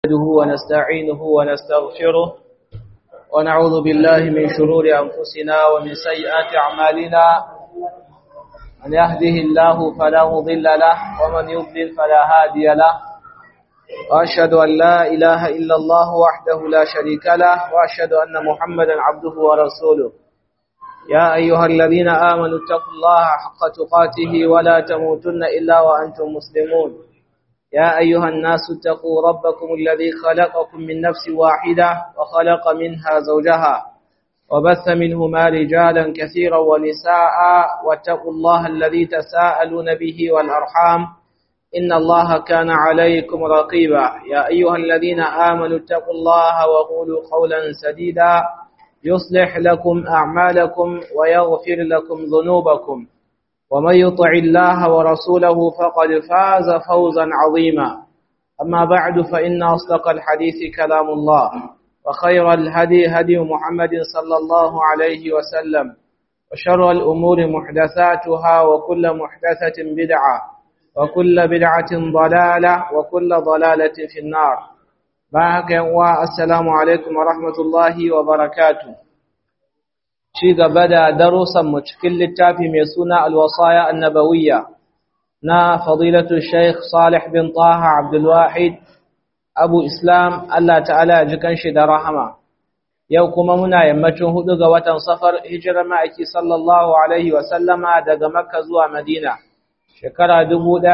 نحمده ونستعينه ونستغفره ونعوذ بالله من شرور أنفسنا ومن سيئات أعمالنا من يهده الله فلا مضل له ومن يضلل فلا هادي له وأشهد أن لا إله إلا الله وحده لا شريك له وأشهد أن محمدا عبده ورسوله يا أيها الذين آمنوا اتقوا الله حق تقاته ولا تموتن إلا وأنتم مسلمون يا أيها الناس اتقوا ربكم الذي خلقكم من نفس واحدة وخلق منها زوجها وبث منهما رجالا كثيرا ونساء واتقوا الله الذي تساءلون به والأرحام إن الله كان عليكم رقيبا يا أيها الذين آمنوا اتقوا الله وقولوا قولا سديدا يصلح لكم أعمالكم ويغفر لكم ذنوبكم ومن يطع الله ورسوله فقد فاز فوزا عظيما أما بعد فإن أصدق الحديث كلام الله وخير الهدي هدي محمد صلى الله عليه وسلم وشر الأمور محدثاتها وكل محدثة بدعة وكل بدعة ضلالة وكل ضلالة في النار باك والسلام عليكم ورحمة الله وبركاته ci gaba da darussanmu cikin littafi mai suna alwasaya annabawiyya na fadilatu Sheikh Salih bin Taha Abdulwahid Abu Islam Allah ta'ala ya ji kanshi da rahama yau kuma muna yammacin hudu ga watan safar hijirar ma'aiki sallallahu alaihi wa sallama daga Makka zuwa Madina shekara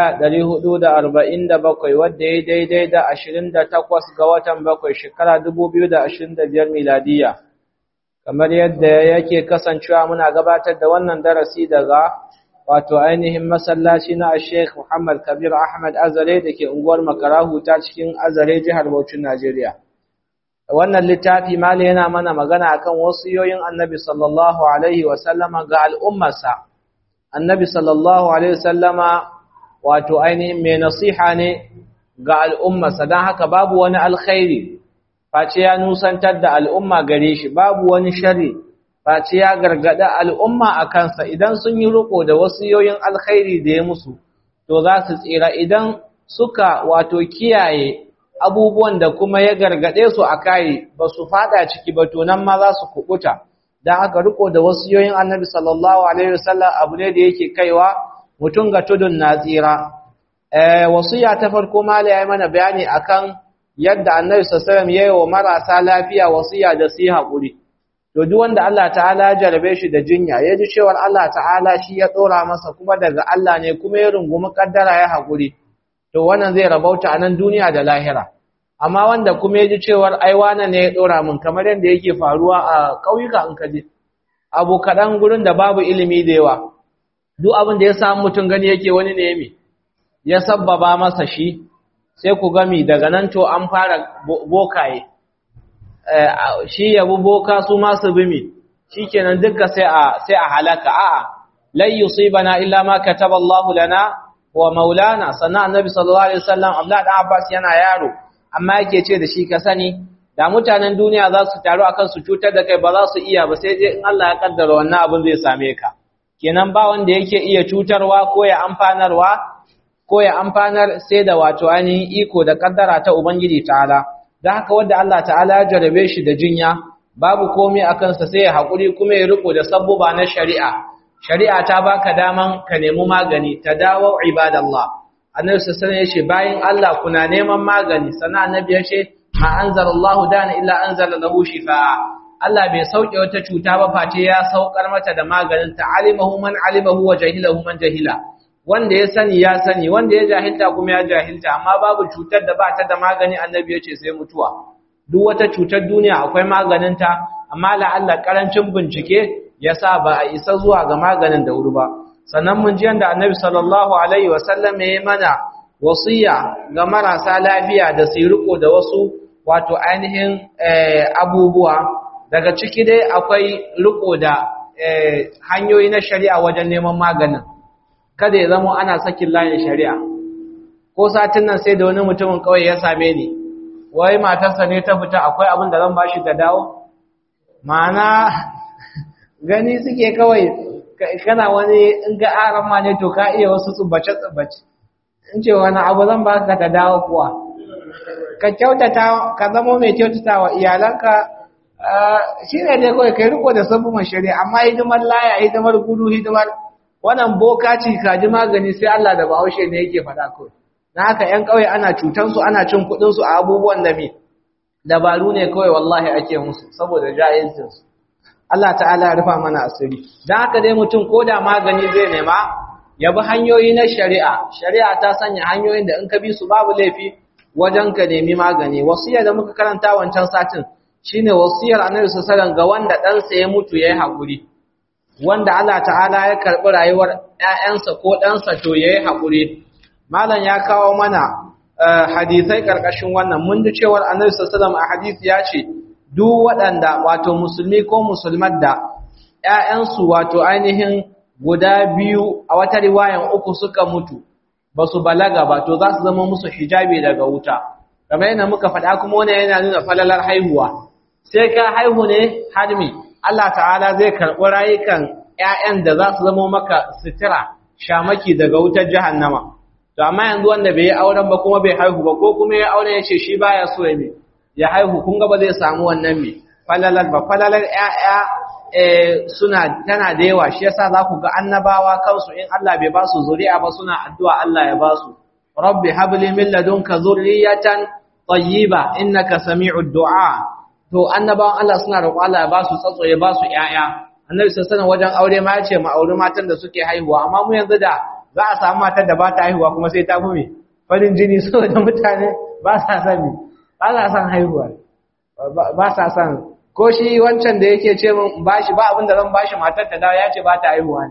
1447 wadda ya daidai da 28 ga watan bakwai shekara 2025 miladiyya kamar yadda yake kasancewa muna gabatar da wannan darasi daga wato ainihin masallaci na Sheikh Muhammad Kabir Ahmad Azare da ke unguwar Makarahu ta cikin Azare jihar Bauchi Najeriya. Wannan littafi mali yana mana magana akan wasiyoyin Annabi sallallahu alaihi wa sallama ga al'ummarsa. Annabi sallallahu alaihi wa sallama wato ainihin mai nasiha ne ga al'ummarsa don haka babu wani alkhairi face ya nusantar da al'umma gare shi babu wani shari face ya gargada al'umma a kansa idan sun yi riko da wasiyoyin alkhairi da ya musu to za su tsira idan suka wato kiyaye abubuwan da kuma ya gargade su a kai ba su fada ciki ba to nan ma za su kubuta don haka riko da wasiyoyin annabi sallallahu alaihi wasallam abu ne da yake kaiwa mutum ga tudun na tsira eh wasiya ta farko mala ya mana bayani akan yadda annabi sallallahu ya yi wa marasa lafiya wasiya da su yi haƙuri to duk wanda Allah ta'ala ya jarabe shi da jinya ya ji cewa Allah ta'ala shi ya ɗora masa kuma daga Allah ne kuma ya rungumi kaddara ya haƙuri to wannan zai rabauta a nan duniya da lahira amma wanda kuma ya ji cewar ai wane ne ya ɗora min kamar yadda yake faruwa a ƙauyuka in ka je abu kaɗan gurin da babu ilimi da yawa duk abin da ya samu mutum gani yake wani ne me ya sabbaba masa shi sai ku gami daga nan to an fara bokaye shi yabu boka su masu bimi shi kenan duka sai a sai a halaka a'a lai yusibana illa ma kataballahu lana wa maulana sannan annabi sallallahu alaihi wasallam Abdullah dan Abbas yana yaro amma yake ce da shi ka sani da mutanen duniya za su taru akan su cutar da kai ba za su iya ba sai dai in Allah ya kaddara wannan abin zai same ka kenan ba wanda yake iya cutarwa ko ya amfanarwa ko ya amfanar sai da wato ainihin iko da kaddara ta Ubangiji ta'ala, da haka wadda Allah ta'ala ya jarabe shi da jinya, babu komai a kansa sai ya haƙuri kuma ya riko da sabbuba na shari'a. Shari'a ta baka daman ka nemi magani, ta dawo ibadallah. Annabi sassan ya ce, bayan Allah kuna neman magani, sannan annabi ya ce, ma anzar Allah dana illa anzar lahu shifa'a. Allah bai sauke wata cuta ba face ya saukar mata da maganin ta alimahu man alimahu wa jahilahu man jahila. wanda ya sani ya sani wanda ya jahilta kuma ya jahilta amma babu cutar da ba ta da magani annabi ya ce sai mutuwa duk wata cutar duniya akwai maganinta amma la'alla karancin bincike ya sa ba a isa zuwa ga maganin da wuri ba sannan mun ji yanda annabi sallallahu alaihi wasallam ya yi mana wasiya ga marasa lafiya da su riko da wasu wato ainihin abubuwa daga ciki dai akwai riko da hanyoyi na shari'a wajen neman maganin kada ya zama ana sakin layin shari'a ko satin nan sai da wani mutumin kawai ya same ni wai matarsa ne ta fita akwai abin da zan bashi ta dawo ma'ana gani suke kawai kana wani in ga aran ma ne to ka iya wasu tsubbace tsubbace in ce wani abu zan baka ta dawo kuwa ka kyautata ka zama mai kyautata wa iyalanka shi ne dai kawai kai riko da sabbin shari'a amma hidimar laya hidimar gudu hidimar wannan boka ci kaji magani sai Allah da bahaushe ne yake faɗa kawai na haka ƴan ƙauye ana cutan su ana cin kuɗin su a abubuwan da me dabaru ne kawai wallahi ake musu saboda jahilcin su Allah ta'ala ya rufa mana asiri dan haka dai mutum ko da magani zai nema ya bi hanyoyi na shari'a shari'a ta sanya hanyoyin da in ka bi su babu laifi wajen ka nemi magani wasiya da muka karanta wancan satin shine wasiyar annabi sallallahu alaihi wasallam ga wanda ɗansa ya mutu yayi hakuri wanda Allah ta'ala ya karbi rayuwar ƴaƴansa ko ɗansa to yayi hakuri malam ya kawo mana hadisai karkashin wannan mun ji cewar annabi sallallahu alaihi wasallam a hadisi ya ce duk waɗanda wato musulmi ko musulmar da ƴaƴansu wato ainihin guda biyu a wata riwayan uku suka mutu ba su balaga ba to za su zama musu hijabi daga wuta kamar yana muka faɗa kuma wani yana nuna falalar haihuwa sai ka haihu ne har me Allah ta'ala zai karɓi rayukan ƴaƴan da za su zama maka sitira shamaki daga wutar jahannama to amma yanzu wanda bai yi auren ba kuma bai haihu ba ko kuma ya aure ya ce shi baya so ya me ya haihu kun ga ba zai samu wannan me falalar ba falalar ƴaƴa suna tana da yawa shi yasa za ku ga annabawa kansu in Allah bai ba su zuri'a ba suna addu'a Allah ya ba su rabbi habli min ladunka zurriyatan tayyiba innaka sami'ud du'a to annabawan Allah suna roƙo Allah ya ba su tsatso ya ba su ƴaƴa annabi sallallahu wajen aure ma ya ce ma aure matan da suke haihuwa amma mu yanzu da za a samu matar da ba ta haihuwa kuma sai ta fi me farin jini saboda mutane ba sa son ba sa son haihuwa ba sa son ko shi wancan da yake ce min bashi ba abin da zan bashi matar ta dawo ya ce ba ta haihuwa ne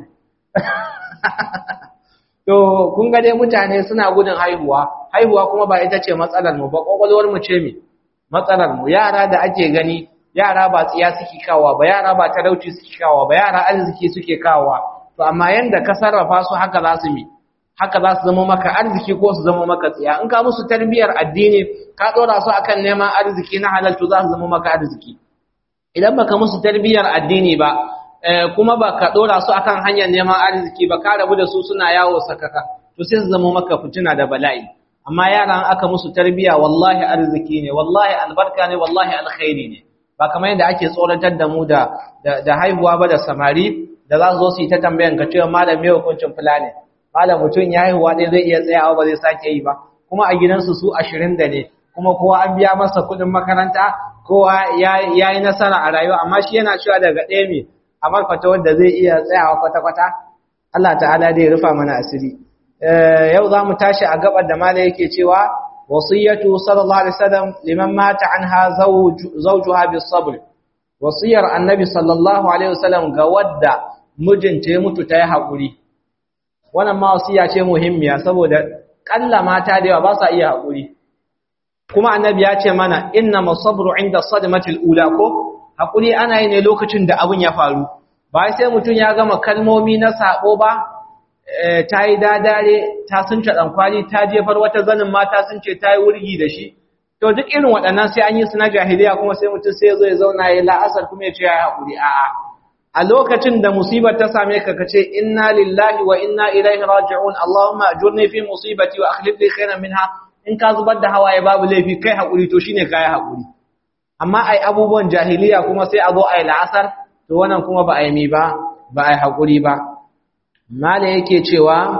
to kun ga dai mutane suna gudun haihuwa haihuwa kuma ba ita ce matsalar mu ba kokolwar mu ce me matsalar mu yara da ake gani yara ba tsiya suke kawa ba yara ba talauci suke kawa ba yara arziki suke kawa to amma yanda ka sarrafa su haka za su mi haka za su zama maka arziki ko su zama maka tsiya in ka musu tarbiyar addini ka dora su akan neman arziki na halal to za su zama maka arziki idan baka musu tarbiyar addini ba kuma baka dora su akan hanyar neman arziki ba ka rabu da su suna yawo sakaka to sai su zama maka fitina da bala'i amma yaran aka musu tarbiya wallahi arziki ne wallahi albarka ne wallahi alkhairi ne ba kamar yadda ake tsoratar da mu da da haihuwa ba da samari da za su zo su yi ta tambayan ka cewa malam me hukuncin fulani malam mutum ya haihuwa dai zai iya tsayawa ba zai sake yi ba kuma a gidansu su ashirin da ne kuma kowa an biya masa kuɗin makaranta kowa ya yi nasara a rayuwa amma shi yana cewa daga ɗaya mai a marfata wanda zai iya tsayawa kwata-kwata Allah ta'ala dai rufa mana asiri yau za mu tashi a gabar da mala yake cewa wasiyatu sallallahu alaihi wasallam liman mata anha zawjuha bis sabr wasiyar annabi sallallahu alaihi wasallam ga wadda mijinta ya mutu ta yi haƙuri wannan ma wasiya ce muhimmiya saboda kalla mata da yawa ba sa iya haƙuri kuma annabi ya ce mana inna masabru inda sadmatil ula ko haƙuri ana yi ne lokacin da abin ya faru ba sai mutum ya gama kalmomi na sabo ba ta yi dadare ta sun ce ɗankwali ta jefar wata zanin mata sun ce ta yi wurgi da shi to duk irin waɗannan sai an yi su na jahiliya kuma sai mutum sai zo ya zauna ya la'asar kuma ya ce ya yi haƙuri a'a a lokacin da musibar ta same ka kace inna lillahi wa inna ilaihi raji'un allahumma ajurni fi musibati wa akhlif li khairan minha in ka zubar da hawaye babu laifi kai haƙuri to shine kai haƙuri amma ai abubuwan jahiliya kuma sai a zo ai la'asar to wannan kuma ba ai mi ba ba ai haƙuri ba mala yake cewa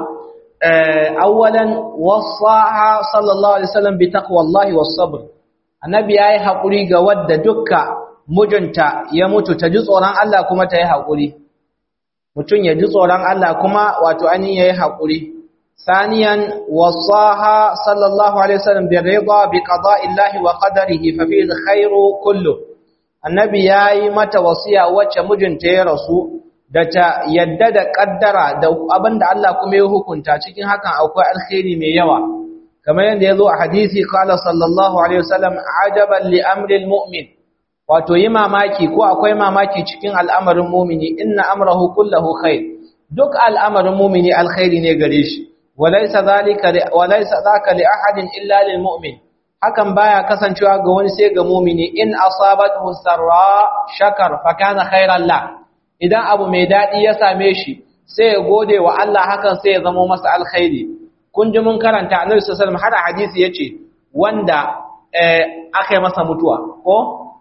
awwalan wasaha sallallahu alaihi wasallam bi taqwallahi was sabr annabi yayi haƙuri ga wadda dukka mijinta ya mutu ta ji tsoron Allah kuma ta yi haƙuri mutum ya ji tsoron Allah kuma wato an yi haƙuri saniyan wasaha sallallahu alaihi wasallam bi rida bi qada'illahi wa qadarihi fa fi khairu kullu annabi yayi mata wasiya wacce mijinta ya rasu da ta yadda da kaddara da abinda Allah kuma ya hukunta cikin hakan akwai alkhairi mai yawa kamar yadda ya zo a hadisi qala sallallahu alaihi wasallam ajaban li amri almu'min wato yi mamaki ko akwai mamaki cikin al'amarin mumini inna amrahu kullahu khair duk al'amarin mumini alkhairi ne gare shi walaysa zalika walaysa zaka li ahadin illa lil mu'min hakan baya kasancewa ga wani sai ga mumini in asabathu sarra shakar fa kana khairan la idan abu mai dadi ya same shi sai ya gode wa Allah hakan sai ya zama masa alkhairi kun ji mun karanta annabi sallallahu alaihi wasallam har hadisi yace wanda aka yi masa mutuwa ko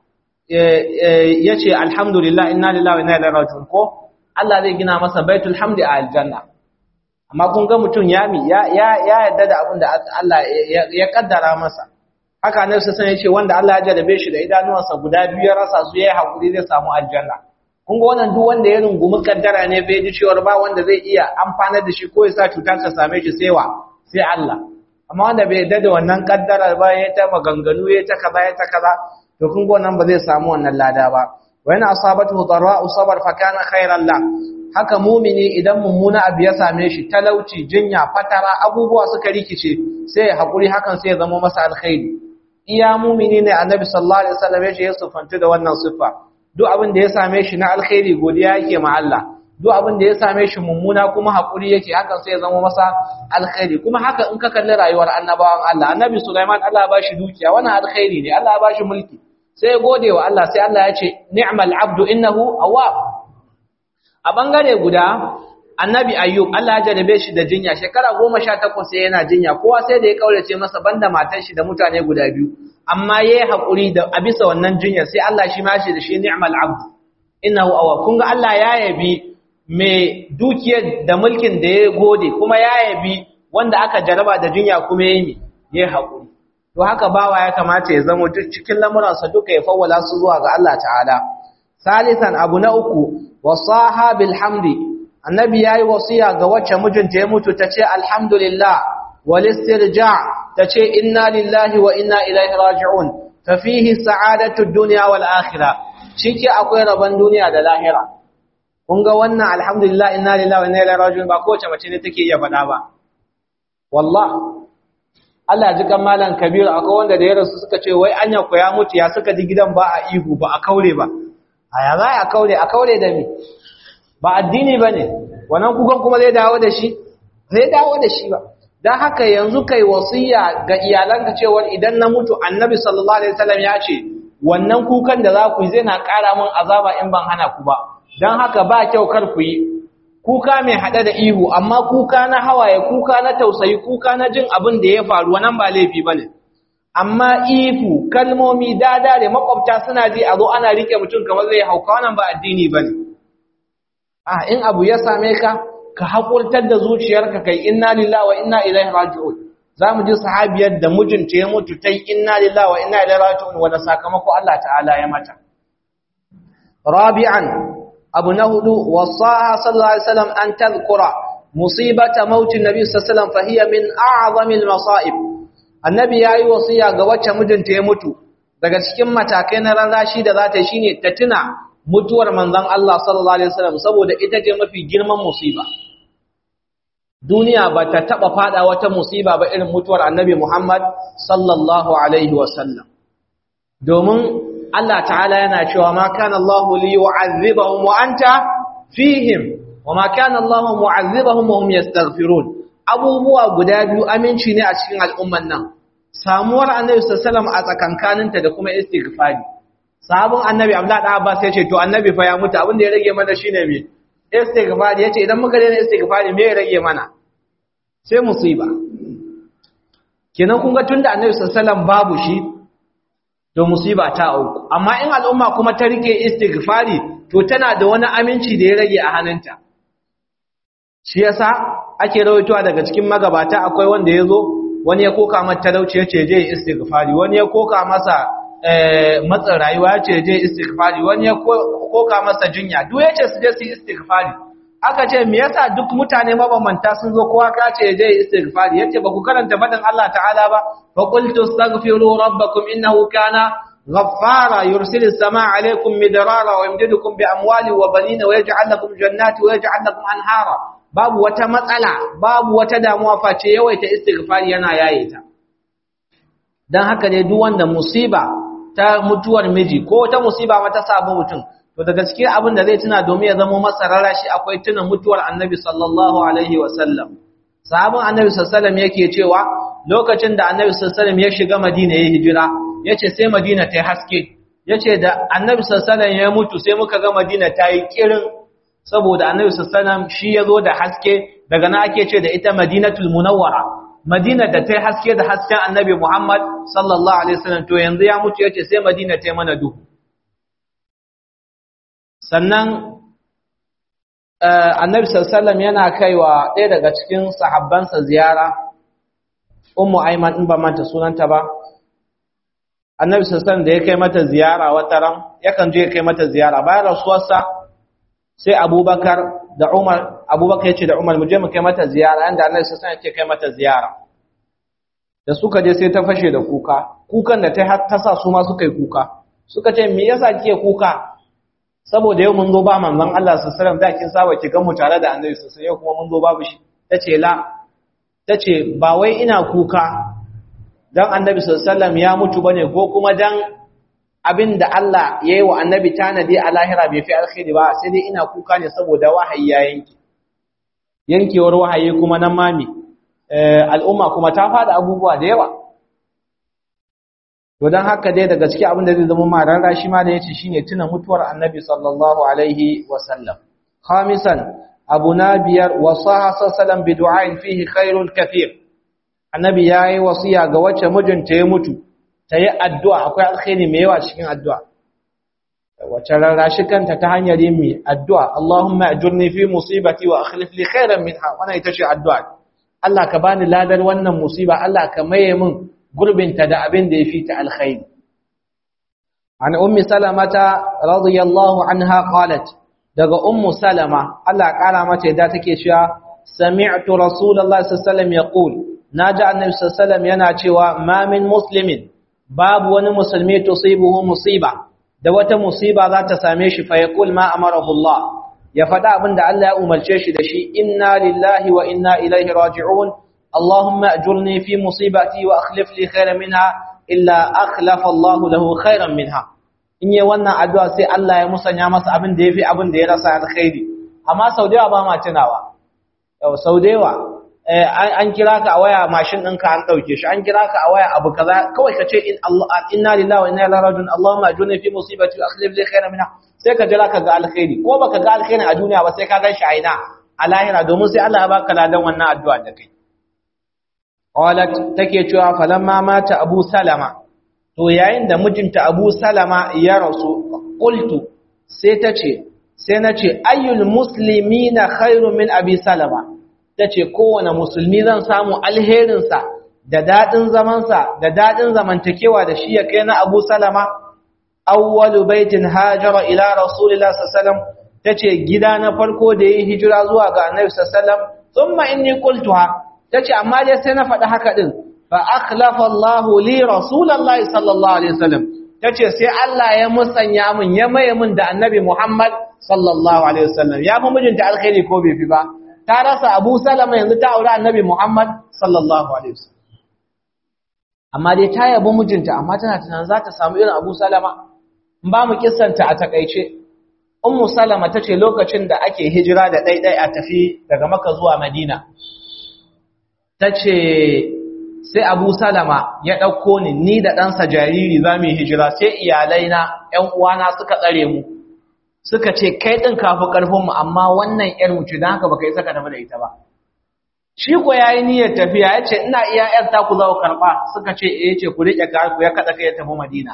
ya ce alhamdulillah inna lillahi wa inna ilaihi raji'un ko Allah zai gina masa baitul hamdi a aljanna amma kun ga mutum yami ya ya yarda da abin da Allah ya kaddara masa haka ne sai sai ce wanda Allah ya jarabe shi da idanuwansa guda biyu ya rasa su yayi hakuri zai samu aljanna kun ga wannan duk wanda ya rungumi kaddara ne bai ji cewa ba wanda zai iya amfana da shi ko ya sa cuta ta same shi sai wa sai Allah amma wanda bai yarda da wannan kaddara ba ya ta maganganu ya ta kaza ya ta kaza to kun ga wannan ba zai samu wannan lada ba wa yana asabatu darra'u sabar fa kana khairan la haka mumini idan mummuna abu ya same shi talauci jinya fatara abubuwa suka rikice sai hakuri hakan sai ya zama masa alkhairi iya mumini ne annabi sallallahu alaihi wasallam ya ce ya sufantu da wannan siffa duk abin da ya same shi na alkhairi godiya yake ma Allah duk abin da ya same shi mummuna kuma hakuri yake hakan sai ya zama masa alkhairi kuma haka in ka kalli rayuwar annabawan Allah annabi Sulaiman Allah ya bashi dukiya wannan alkhairi ne Allah ya bashi mulki sai ya gode wa Allah sai Allah ya ce ni'mal abdu innahu awwab a bangare guda annabi ayyub Allah ya jarabe shi da jinya shekara 18 sai yana jinya kowa sai da ya kaurace masa banda matar shi da mutane guda biyu amma yayi hakuri da a bisa wannan jinya sai Allah shi ma shi da shi ni'mal abd innahu awwab kun ga Allah ya yabi mai dukiyar da mulkin da ya gode kuma ya yabi wanda aka jaraba da jinya kuma yayi yayi hakuri to haka bawa ya kamata ya zama duk cikin lamuransa duka ya fawwala su zuwa ga Allah ta'ala salisan abu na uku wasaha bil hamdi annabi yayi wasiya ga wacce mijinta ya mutu tace alhamdulillah wal istirja' tace inna lillahi wa inna ilaihi raji'un fa fihi sa'adatu dunya wal akhirah shike akwai rabon duniya da lahira kun ga wannan alhamdulillah inna lillahi wa inna ilaihi raji'un ba kowace mace ne take iya faɗa ba wallah Allah ji kan malam Kabiru akwai wanda da ya rasu suka ce wai anya ku ya mutu ya suka ji gidan ba a ihu ba a kaure ba a ya za a kaure a kaure da me ba addini ba ne wannan kukan kuma zai dawo da shi zai dawo da shi ba don haka yanzu kai wasiya ga iyalanka cewar idan na mutu annabi sallallahu alaihi wasallam ya ce wannan kukan da za ku yi zai na ƙara min azaba in ban hana ku ba don haka ba kyau kar ku yi kuka mai haɗe da ihu amma kuka na hawaye kuka na tausayi kuka na jin abin da ya faru wannan ba laifi ba ne amma ihu kalmomi dadare makwabta suna ji a zo ana rike mutum kamar zai hauka wannan ba addini ba ne a in abu ya same ka ka haƙurtar da zuciyarka kai inna lillahi wa inna ilaihi raji'un za mu ji sahabiyar da mijinta ya mutu ta yi inna lillahi wa inna ilaihi raji'un wanda sakamako Allah ta'ala ya mata rabi'an abu na hudu wasaha sallallahu alaihi wasallam an tadhkura musibata mautin nabi sallallahu alaihi wasallam fa hiya min a'zamil masa'ib annabi yayi wasiya ga wacce mijinta ya mutu daga cikin matakai na rarrashi da za ta shine ta tuna mutuwar manzon Allah sallallahu alaihi wasallam saboda ita ce mafi girman musiba duniya ba ta taba fada wata musiba ba irin mutuwar annabi Muhammad sallallahu alaihi wasallam domin Allah ta'ala yana cewa ma kana Allah li yu'adhibahum wa anta fihim wa ma kana Allah mu'adhibahum wa hum yastaghfirun abubuwa guda biyu aminci ne a cikin al'umman nan samuwar annabi sallallahu alaihi wasallam a tsakankaninta da kuma istighfari sahabin annabi Abdullah da Abbas ya ce to annabi fa ya mutu abin da ya rage mana shine me istighfari yace idan muka daina istighfari me ya rage mana sai musiba kenan kun ga tunda annabi sallallahu alaihi wasallam babu shi to musiba ta auku amma in al'umma kuma ta rike istighfari to tana da wani aminci da ya rage a hannunta shi yasa ake rawaitowa daga cikin magabata akwai wanda yazo wani ya koka masa talauci yace je istighfari wani ya koka masa matsin rayuwa yace je istighfari wani ya koka masa jinya duk yace su je su istighfari aka ce me yasa duk mutane mabambanta sun zo kowa ka ce je istighfari yace ba ku karanta faɗin Allah ta'ala ba fa qultu astaghfiru rabbakum innahu kana ghaffara yursilu as-samaa 'alaykum midrara wa yumdidukum bi amwali wa banina wa yaj'al lakum jannati wa yaj'al lakum anhara babu wata matsala babu wata damuwa face yawaita istighfari yana yaye ta dan haka ne duk wanda musiba ta mutuwar miji ko ta musiba mata sabu mutum to da gaskiya abin da zai tuna domin ya zama masa rarashi akwai tuna mutuwar annabi sallallahu alaihi wasallam sahabin annabi sallallahu yake cewa lokacin da annabi sallallahu ya shiga madina ya hijira yace sai madina ta yi haske yace da annabi sallallahu ya mutu sai muka ga madina ta yi kirin saboda annabi sallallahu shi ya zo da haske daga na ake ce da ita madinatul munawwara Madina da ta yi haske da hasken annabi Muhammad sallallahu Alaihi wasallam to yanzu ya mutu ya ce sai Madina ta yi mana duhu. Sannan annabi sallallahu yana kaiwa ɗaya daga cikin sahabbansa ziyara, Ummu Aiman in ba manta sunanta ba, annabi sallallahu da ya kai mata ziyara wata ran, yakan je ya kai mata ziyara bayan rasuwarsa sai Abubakar da Umar Abubakar yace da Umar mu je mu kai mata ziyara inda Annabi sallallahu alaihi wasallam kai mata ziyara da suka je sai ta fashe da kuka kukan da ta har ta sa su ma suka yi kuka suka ce me yasa kike kuka saboda yau mun zo ba manzon Allah sallallahu alaihi wasallam da kin saba ki ga mu tare da Annabi sallallahu alaihi wasallam kuma mun zo babu shi tace la tace ba wai ina kuka dan Annabi sallallahu alaihi wasallam ya mutu bane ko kuma dan abin da Allah ya yi wa annabi tanadi a lahira bai fi alkhairi ba sai dai ina kuka ne saboda wahayi ya yanki yankewar wahayi kuma nan mami al'umma kuma ta fada abubuwa da yawa to don haka dai daga cikin abin da zai zama mararra shi ma da yace shine tuna mutuwar annabi sallallahu alaihi wa sallam khamisan abu na biyar wasaha sallallahu bi du'ain fihi khairul kathir annabi yayi wasiya ga wacce mijinta ya mutu ta yi addu'a akwai alkhairi mai yawa cikin addu'a wacce rarrashi kanta ta hanyar yin mai addu'a Allahumma ajurni fi musibati wa akhlif li khairan minha wannan ita ce addu'a Allah ka bani ladar wannan musiba Allah ka maye min gurbinta da abin da ya fi ta alkhairi an ummi salamata radiyallahu anha qalat daga ummu salama Allah kara mata yadda take cewa sami'tu rasulullahi sallallahu alaihi wasallam yaqul naji annabi sallallahu alaihi wasallam yana cewa ma min muslimin babu wani musulmi tusibuhu musiba da wata musiba za ta same shi fa yaqul ma amarahu Allah ya faɗa abin da Allah ya umarce shi da shi inna lillahi wa inna ilaihi raji'un Allahumma ajurni fi musibati wa akhlif li khairan minha illa akhlafa Allah lahu khairan minha in yi wannan addu'a sai Allah ya musanya masa abin da yafi abin da ya rasa alkhairi amma sau da yawa ba ma tunawa yau sau da yawa an kira ka a waya mashin ɗinka an ɗauke shi an kira ka a waya abu kaza kawai ka ce inna lillahi wa inna ilaihi raji'un Allahumma ajurni fi musibati wa akhlif li khairan minha sai ka jira ka ga alkhairi ko baka ga alkhairi a duniya ba sai ka gan shi a ina a lahira domin sai Allah ya baka ladan wannan addu'a da kai qalat take cewa falamma mata Abu Salama to yayin da mijinta Abu Salama ya rasu qultu sai ta ce sai na ce ayyul muslimina khairu min Abi Salama ta ce kowane musulmi zan samu alherinsa da daɗin zamansa da daɗin zamantakewa da shi ya kai na abu salama awwalu baitin hajara ila rasulillah sallam ta ce gida na farko da yi hijira zuwa ga annabi sallam thumma inni qultuha ta ce amma dai sai na faɗi haka din fa akhlafa Allahu li rasulillahi sallallahu alaihi wasallam ta ce sai Allah ya musanya min ya maye min da annabi Muhammad sallallahu alaihi wasallam ya fi mijinta alkhairi ko bai fi ba ta rasa Abu Salama yanzu ta aure Annabi Muhammad sallallahu alaihi wasallam amma dai ta yabo mijinta amma tana tunanin za ta samu irin Abu Salama in ba mu kissanta a takeice Ummu Salama tace lokacin da ake hijira da daidai a tafi daga Makka zuwa Madina tace sai Abu Salama ya dauko ni ni da ɗansa jariri za mu yi hijira sai iyalai na ƴan uwana suka tsare mu suka ce kai ɗin kafi ƙarfinmu amma wannan ‘yar mutu don haka baka yi saka tafi da ita ba. Shi ko ya yi niyyar tafiya ya ce ina iya ‘yar ta ku za ku karɓa suka ce ya ce ku riƙe ku ya kaɗa kai ya tafi Madina.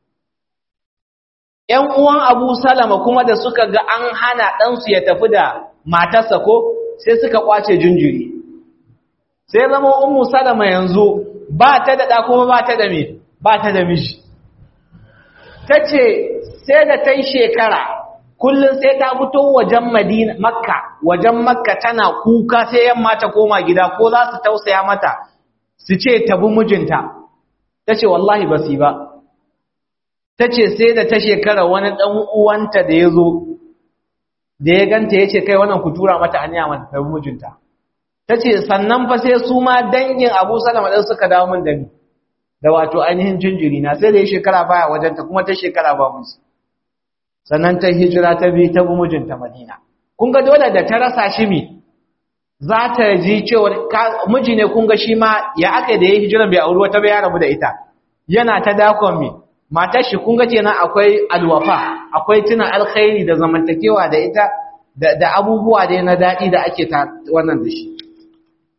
‘Yan uwan Abu Salama kuma da suka ga an hana ɗansu ya tafi da matarsa ko sai suka ƙwace jinjiri. Sai zama Ummu Salama yanzu ba ta da ɗa kuma ba ta da me ba ta da miji. Ta ce sai da ta yi shekara kullum sai ta fito wajen Madina Makka wajen Makka tana kuka sai yamma ta koma gida ko za su tausaya mata su ce ta bi mijinta tace wallahi ba su ba tace sai da ta shekara wani dan uwanta da yazo da ya ganta yace kai wannan ku tura mata aniya mata ta bi mijinta tace sannan fa sai su ma dangin Abu Salama din suka dawo min da ni da wato ainihin jinjiri na sai da ya shekara baya wajenta kuma ta shekara ba musu sannan ta hijira ta bi ta bi mijinta Madina kun ga dole da ta rasa shi mi za ta ji cewa miji ne kun ga shi ma ya aka da ya hijira bai auri wata bai ya rabu da ita yana ta dakon mi matar shi kun ga kenan akwai alwafa akwai tuna alkhairi da zamantakewa da ita da, da abubuwa da na daɗi da ake ta wannan da shi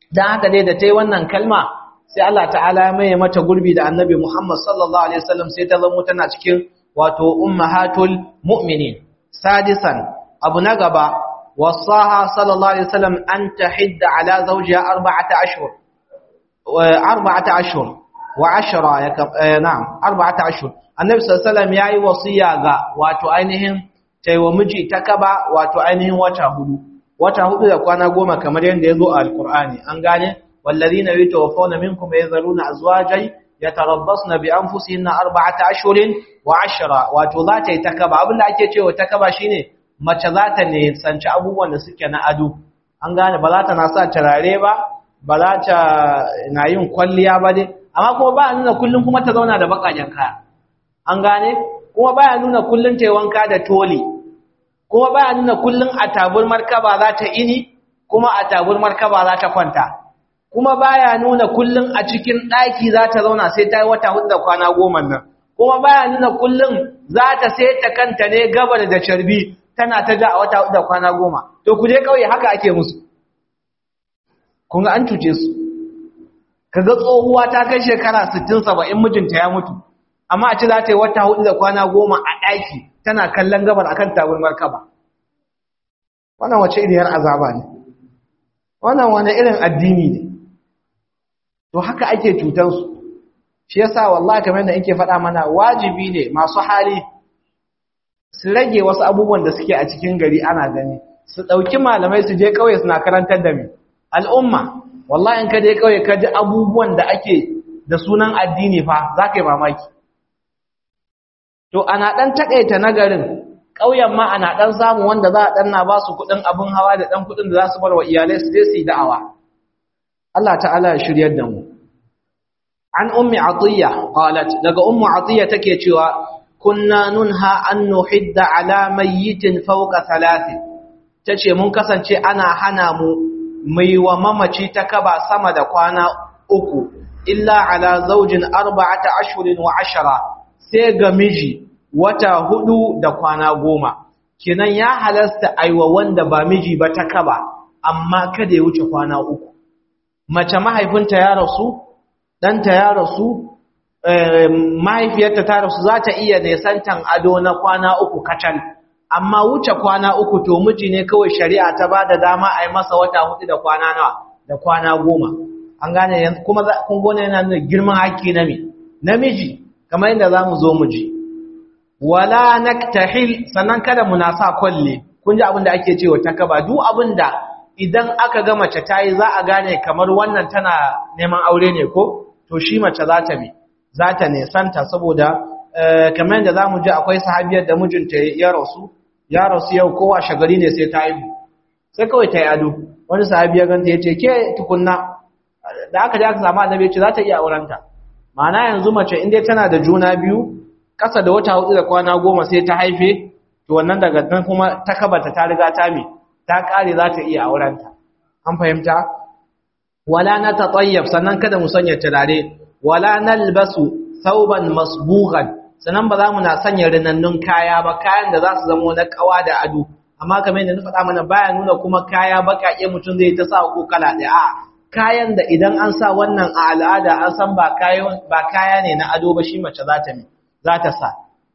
dan haka dai da tayi wannan kalma sai Allah ta'ala ya maye mata gurbi da annabi Muhammad sallallahu alaihi wasallam sai ta zama tana cikin wato ummahatul mu'minin sadisan abu na gaba wasaha sallallahu alaihi wasallam an tahidda ala zawjiha arba'ata ashhur arba'ata ashhur wa ashra na'am arba'ata ashhur annabi sallallahu alaihi wasallam yayi wasiya ga wato ainihin taiwa miji ta kaba wato ainihin wata hudu wata hudu da kwana goma kamar yadda ya zo a alkur'ani an gane والذين يتوفون منكم يذرون أزواجا يتربصن بأنفسهن أربعة أشهر وعشرة wato za ta yi takaba abin da ake cewa takaba shine mace za ta ne sanci abubuwan da suke na ado an gane ba za ta na sa turare ba ba za ta na yin kwalliya ba dai amma kuma ba nuna kullum kuma ta zauna da bakajen kaya an gane kuma baya nuna kullum ta yi wanka da toli kuma baya nuna kullum a tabur markaba za ta ini kuma a tabur markaba za ta kwanta kuma baya nuna kullum a cikin ɗaki za ta zauna sai ta yi wata hudu da kwana goma nan kuma baya nuna kullum za ta sai ta kanta ne gabar da carbi tana ta ja a wata hudu da kwana goma to ku je kauye haka ake musu kun ga an cuce su kaga tsohuwa ta kai shekara 60 70 mijinta ya mutu amma a ci za ta yi wata hudu da kwana goma a ɗaki tana kallon gabar akan tabarmar kaba wannan wace iriyar azaba ne wannan wani irin addini ne to haka ake cutansu shi yasa wallahi kamar da yake faɗa mana wajibi ne masu hali su rage wasu abubuwan da suke a cikin gari ana gani su ɗauki malamai su je ƙauye suna karantar da mai al'umma wallahi in ka je ƙauye ka ji abubuwan da ake da sunan addini fa za ka yi mamaki to ana ɗan taƙaita na garin ƙauyen ma ana ɗan samu wanda za a ɗan na ba su kuɗin abin hawa da ɗan kuɗin da za su bar wa iyalai su je su yi da'awa Allah ta'ala ya shiryar da mu an ummi atiya qalat daga ummu atiya take cewa kunna nunha an nuhidda ala mayyitin fawqa thalath tace mun kasance ana hana mu mai wa mamaci ta kaba sama da kwana uku illa ala zawjin arba'ata ashhurin wa ashara sai ga miji wata hudu da kwana goma kinan ya halasta aiwa wanda ba miji ba ta kaba amma kada ya wuce kwana uku mace mahaifinta ya rasu ɗanta ya rasu mahaifiyarta ta rasu za ta iya nesantan ado na kwana uku kacal amma wuce kwana uku to miji ne kawai shari'a ta ba da dama a yi masa wata hudu da kwana nawa da kwana goma an gane yanzu kuma kun gone yana nuna girman haƙƙi na me namiji kamar yadda za mu zo mu ji wala naktahil sannan kada mu na sa kwalle kun ji abin da ake cewa takaba duk abin da idan aka ga mace ta yi za a gane kamar wannan tana neman aure ne ko to shi mace za ta bi za ta nesanta saboda kamar yadda za mu ji akwai sahabiyar da mijinta ya rasu ya rasu yau kowa shagari ne sai ta haihu sai kawai ta yi ado wani sahabi ya ganta ya ce ke tukunna da aka je aka samu annabi ya ce za ta iya aurenta ma'ana yanzu mace in dai tana da juna biyu ƙasa da wata hudu da kwana goma sai ta haife to wannan daga nan kuma ta kabata ta riga ta mi ta kare za ta iya aurenta an fahimta wala na tatayyab sannan kada mu sanya turare wala nalbasu thawban masbughan sannan ba za mu na sanya rinannun kaya ba kayan da za su zama na kawa da ado amma kamar yadda na faɗa mana baya nuna kuma kaya baƙaƙe mutum zai ta sa ko kala ɗaya a kayan da idan an sa wannan a al'ada an san ba kaya ne na ado ba shi mace za ta za ta sa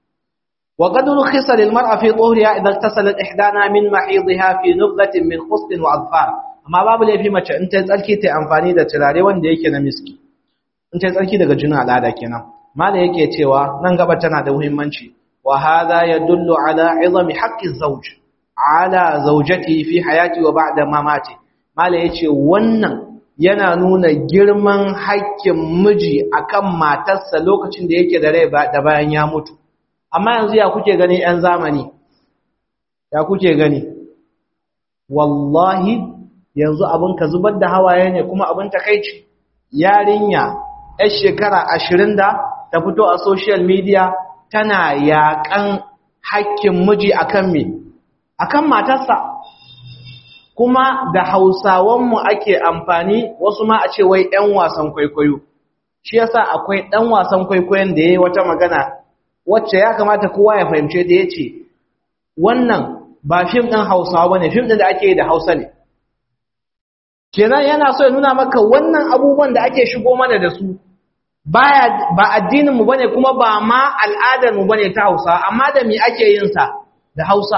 وقد رخص للمرأة في طهرها إذا اغتسلت إحدانا من محيضها في نبذة من خصب وأظفار amma babu laifi mace in ta tsarki ta amfani da turare wanda yake na miski in ta tsarki daga juna al'ada kenan mala yake cewa nan gaba tana da muhimmanci wa hadha yadullu ala izami haqqi zawj ala zawjati fi hayati wa ba'da mamati mala yace wannan yana nuna girman haƙƙin miji akan matarsa lokacin da yake da rai da bayan ya mutu amma yanzu ya kuke gani ‘yan zamani ya kuke gani wallahi yanzu abin ka zubar da hawaye ne kuma abin takaici yarinya ‘yar shekara ashirin da ta fito a social media tana yaƙan hakkin miji akan me akan matarsa kuma da hausawanmu ake amfani wasu ma a ce wai ‘yan wasan kwaikwayo shi yasa akwai ɗan wasan kwaikwayon da ya yi wata magana wacce ya kamata kowa ya fahimce da ya ce wannan ba fim ɗin hausawa ba ne fim ɗin da ake yi da hausa ne kenan yana so ya nuna maka wannan abubuwan da ake shigo mana da su baya ba addininmu bane kuma ba ma al'adarmu bane ta Hausa amma da me ake yin sa da Hausa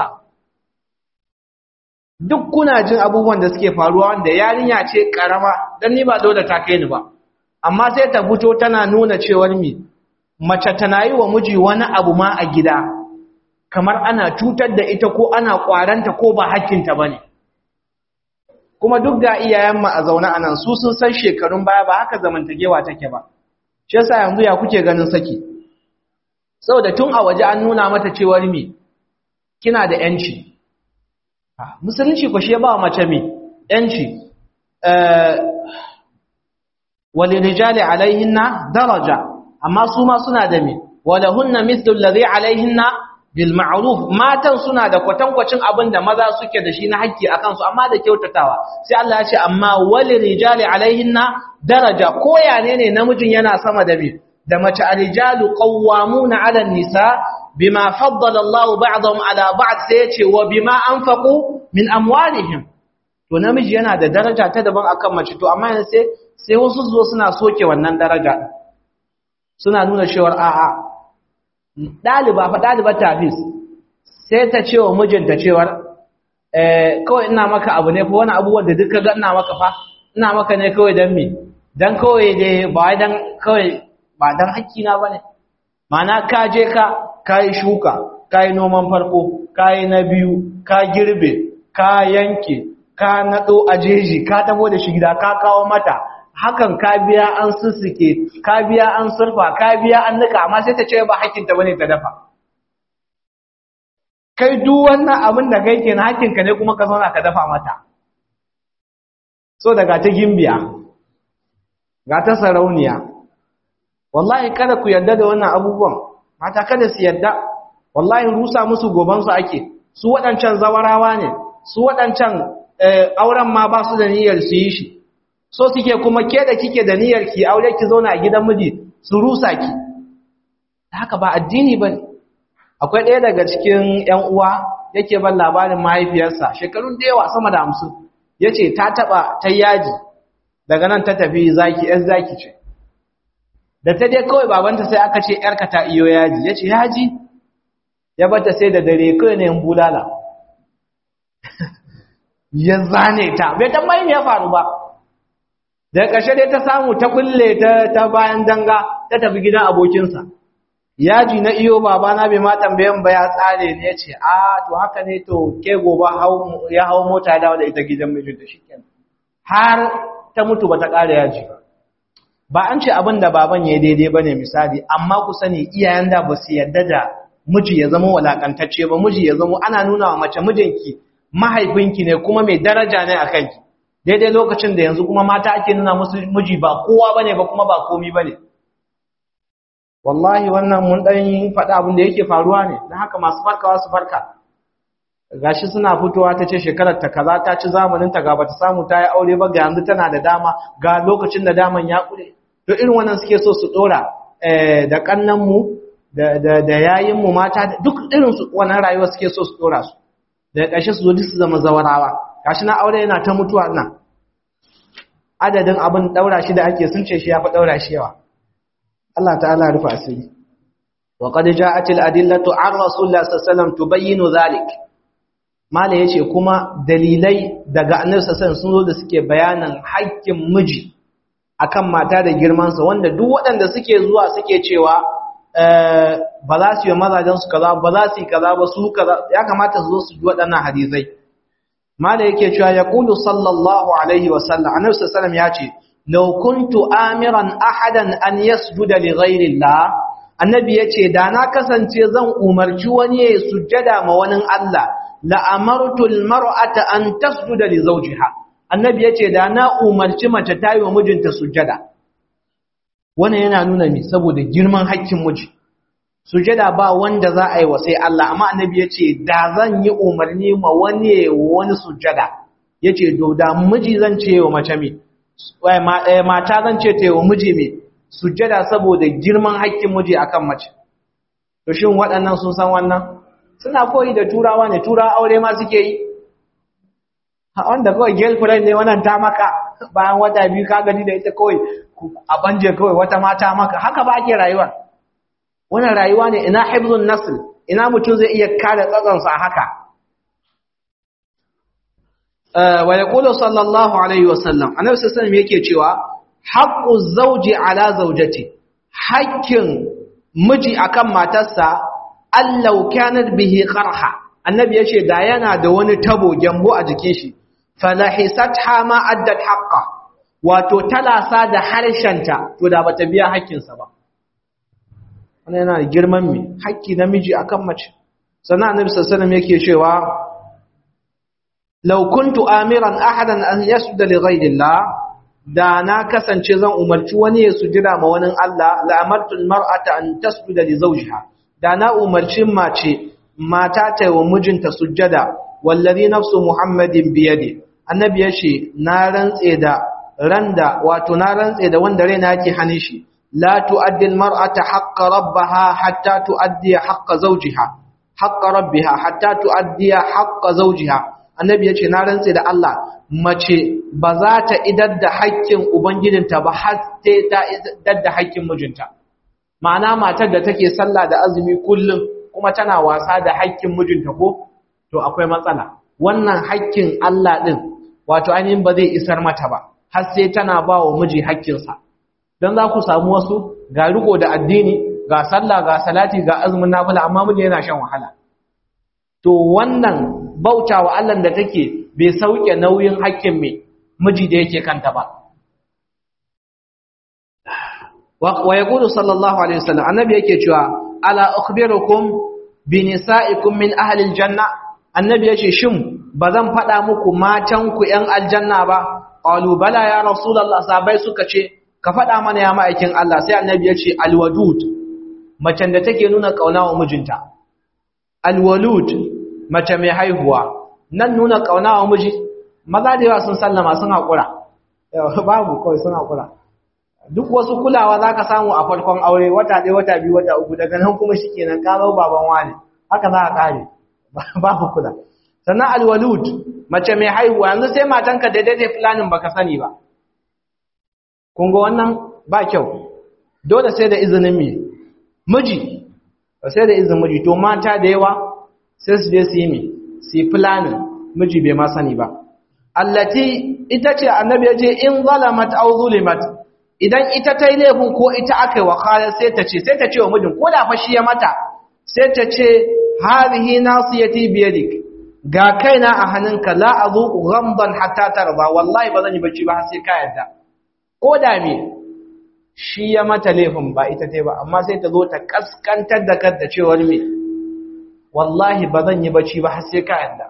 duk kuna jin abubuwan da suke faruwa wanda yarinya ce karama dan ni ba dole ta kai ni ba amma sai ta fito tana nuna cewar mi mace tana yi wa miji wani abu ma a gida kamar ana cutar da ita ko ana kwaranta ko ba hakkinta bane kuma duk ga iyayen mu a zaune anan su sun san shekarun baya ba haka zamantakewa take ba shi yasa yanzu ya kuke ganin saki saboda tun a waje an nuna mata cewar mi kina da yanci musulunci ko shi ba mace mi yanci eh walirijali alaihinna daraja amma su ma suna da mi walahunna mithlu alladhi alaihinna bil ma'ruf matan suna da kwatankwacin abin da maza suke da shi na haƙƙi akan su amma da kyautatawa sai Allah ya ce amma walirijali alaihinna daraja ko yane ne namijin yana sama da mi da mace arijalu qawwamuna 'ala an-nisa bima faddala Allahu ba'dahum 'ala ba'd sai yace wa bima anfaqu min amwalihim to namiji yana da daraja ta daban akan mace to amma yanzu sai sai wasu zo suna soke wannan daraja suna nuna cewa a'a daliba fa dalibar tafis sai ta ce wa mijinta cewa eh kawai ina maka abu ne fa wani abubuwan da duk kaga ina maka fa ina maka ne kawai dan me dan kawai dai ba dan kawai ba dan hakkina bane Mana ka je ka kai shuka kai noman farko kai na biyu ka girbe ka yanke ka nado ajeji ka tabo da shi gida ka kawo mata hakan ka biya an sussuke ka biya an surfa ka biya an nika amma sai ta ce ba hakinta bane ta dafa kai duk wannan abin da kai kenan hakinka ne kuma ka zauna ka dafa mata so daga ta gimbiya ga ta sarauniya wallahi kada ku yarda da wannan abubuwan mata kada su yarda wallahi rusa musu gobansu ake su waɗancan zawarawa ne su waɗancan auren ma ba su da niyyar su yi shi so suke kuma ke da kike da niyyar ki aure ki zauna a gidan miji su rusa ki haka ba addini ba akwai ɗaya daga cikin ƴan uwa yake ban labarin mahaifiyarsa shekarun da yawa sama da hamsin ya ce ta taɓa ta yaji daga nan ta tafi zaki ‘yan zaki ce da ta dai kawai babanta sai aka ce ‘yarka ta iyo yaji ya ce yaji ya bata sai da dare kawai ne bulala ya zane ta bai tambayi me ya faru ba da ƙarshe dai ta samu ta kulle ta bayan danga ta tafi gidan abokinsa yaji na iyo babana bai ma tambayan ba ya tsare ne ya ce a to haka ne to ke gobe ya hau mota ya dawo da ita gidan mijinta shikenan har ta mutu ba ta ƙara yaji ba ba an ce abin da baban ya daidai ba ne misali amma ku sani iyayen da ba su yarda da miji ya zama walakantacce ba miji ya zama ana nuna wa mace mijinki mahaifinki ne kuma mai daraja ne a kanki daidai lokacin da yanzu kuma mata ake nuna musu miji ba kowa bane ba kuma ba komi bane wallahi wannan mun dan faɗa abin da yake faruwa ne dan haka masu farkawa su farka gashi suna fitowa ta ce shekarar ta kaza ta ci zamanin ta ga bata samu ta yi aure ba ga yanzu tana da dama ga lokacin da daman ya kure to irin wannan suke so su dora da kannan mu da da da yayin mu mata duk irin su wannan rayuwa suke so su dora su da ƙarshe su zo duk su zama zawarawa gashi na aure yana ta mutuwa nan adadin abin daura shi da ake sun ce shi ya fi daura shi yawa Allah ta'ala rufa asiri wa qad ja'at al-adillatu 'an rasulillah sallallahu alaihi wasallam tubayyinu dhalik mala yace kuma dalilai daga annabi sallallahu alaihi sun zo da suke bayanan haƙƙin miji akan mata da girman sa wanda duk waɗanda suke zuwa suke cewa ba za su yi mazajen su kaza ba za su yi kaza ba su kaza ya kamata su zo su ji waɗannan hadisai mala yake cewa ya kulu sallallahu alaihi wasallam annabi sallallahu ya ce law kuntu amiran ahadan an yasjuda li ghairi Allah annabi yace da na kasance zan umarci wani ya sujjada ma wani Allah la amartu al mar'ata an tasjuda li zawjiha annabi yace da na umarci mace ta yi wa mijinta sujjada wannan yana nuna mi saboda girman haƙƙin miji sujada ba wanda za a yi wa sai Allah amma annabi ya ce da zan yi umarni ma wani wani sujada ya ce do da miji zan ce wa mace mi mata zan ce ta wa miji mi sujada saboda girman haƙƙin miji akan mace to shin waɗannan sun san wannan suna koyi da turawa ne turawa aure ma suke yi a wanda kawai girlfriend ne wannan ta maka bayan wata biyu ka gani da ita kawai a banje kawai wata mata maka haka ba ake rayuwa wannan rayuwa ne ina hibzun nasl ina mutum zai iya kare tsatsansa a haka wa yaqulu sallallahu alaihi wasallam annabi sallallahu alaihi yake cewa haqqu zawji ala zawjati haƙƙin miji akan matarsa allau kanat bihi qarha annabi yace da yana da wani tabo gyambo a jikin shi falahisatha ma addat haqqa wato talasa da harshenta to da bata biya haƙƙinsa ba wannan yana da girman me haƙƙi namiji akan mace sannan annabi sallallahu alaihi wasallam yake cewa law kuntu amiran ahadan an yasjuda li ghayrillah da na kasance zan umarci wani ya sujira ma wani Allah la amartu almar'ata an tasjuda li zawjiha da na umarci mace mata ta yi wa mijinta sujjada wallazi nafsu muhammadin biyadi annabi yace na rantse da randa wato na rantse da wanda raina yake hannun shi la tu'addi almar'ata haqqa rabbaha hatta tu'addi haqqa zawjiha haqqa rabbiha hatta tu'addi haqqa zawjiha annabi yace na rantse da Allah mace ba za ta idar da haƙƙin ubangijinta ba har sai ta idar da haƙƙin mijinta ma'ana matar da take sallah da azumi kullum kuma tana wasa da haƙƙin mijinta ko to akwai matsala wannan haƙƙin Allah din wato ainihin ba zai isar mata ba har sai tana ba wa miji haƙƙinsa don za ku samu wasu ga riko da addini ga sallah ga salati ga azumin nafila amma miji yana shan wahala to wannan bauta wa Allah da take bai sauke nauyin haƙƙin mai miji da yake kanta ba wa yaqulu sallallahu alaihi wasallam annabi yake cewa ala ukhbirukum bi nisaikum min ahli aljanna annabi yace shin bazan faɗa muku matan ku ƴan aljanna ba qalu bala ya rasulullah sabai suka ce ka faɗa mana ya ma'aikin Allah sai annabi yace alwadud macen da take nuna kauna wa mijinta alwalud mace mai haihuwa nan nuna kauna wa miji maza da yawa sun sallama sun haƙura babu kawai sun haƙura duk wasu kulawa za ka samu a farkon aure wata ɗaya wata biyu wata uku daga nan kuma shi kenan ka zo baban wani haka za a ƙare babu kula sannan alwalud mace mai haihuwa yanzu sai matanka daidai da filanin baka sani ba kun ga wannan ba kyau dole sai da izinin me miji sai da izinin miji to mata da yawa sai su je su yi me su yi filanin miji bai ma sani ba allati ita ce annabi ya ce in zalamat aw zulimat idan ita ta yi laifin ko ita aka yi wa khalar sai ta ce sai ta ce wa mijin ko da fa shi ya mata sai ta ce hadhihi nasiyati biyadik ga kaina a hannunka la azuqu ghamdan hatta tarda wallahi ba zan yi bacci ba har sai ka yarda ko da me shi ya mata laifin ba ita ta ba amma sai ta zo ta kaskantar da kanta cewar me wallahi ba zan yi bacci ba har sai ka yarda